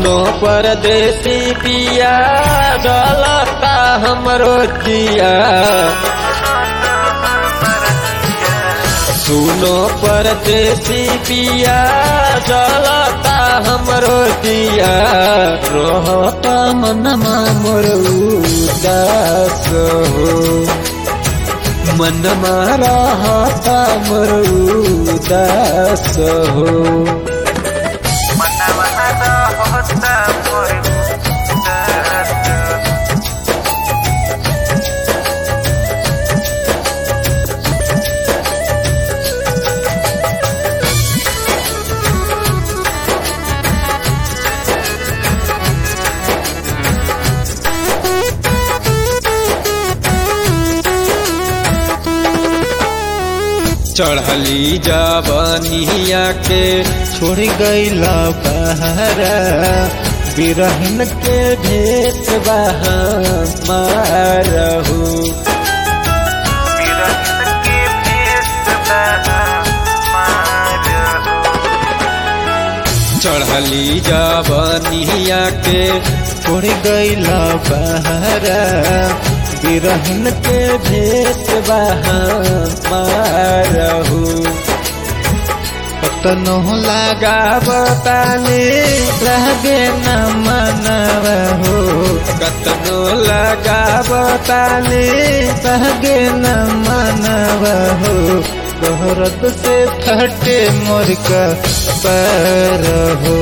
सुनो परदेसी पिया जलता हमरो जिया सुनो परदेसी पिया जलता हमरो जिया रहता मनमा मोर उदास हो मनमा रहता मोर उदास हो चढ़ली जवनिया के छोड़ गईला बहरा बिरहन के भेट मारहू चढ़ली जवनिया के छोड़ गईला बहरा बिरहन के भेट मारहू कतनो लगाव ताले लगे न मनव हो कतनो लगाव ताले लगे न मनव हो दोहरत से फटे मोर का पैर हो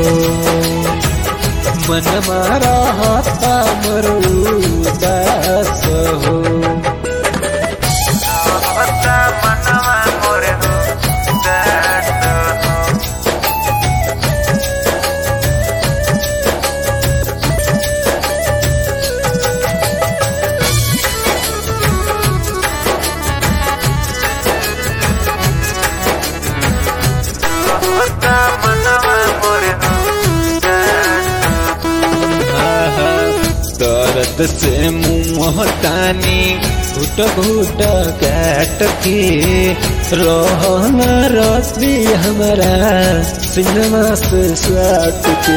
मन मारा हाथा मरुदास हो दर्द से मुँह तानी घुट घुट काट के रोहन रसी हमारा सिनेमा से साट के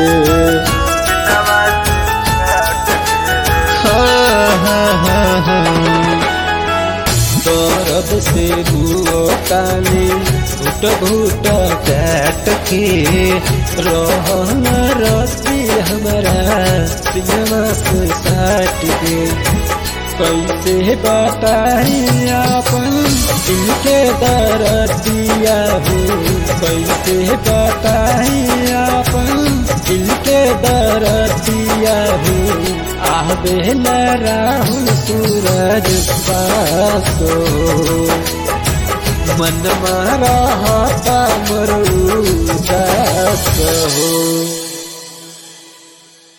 दर्द से मुँह तानी घुट घुट काट के रोहन रसी हमारा सिनेमा से साट के कैसे बताई अपन इनके दरदिया हो कैसे बताई अपन इनके दरदिया हो आबे न राहुल सूरज पासो मन मारा मरू दास हो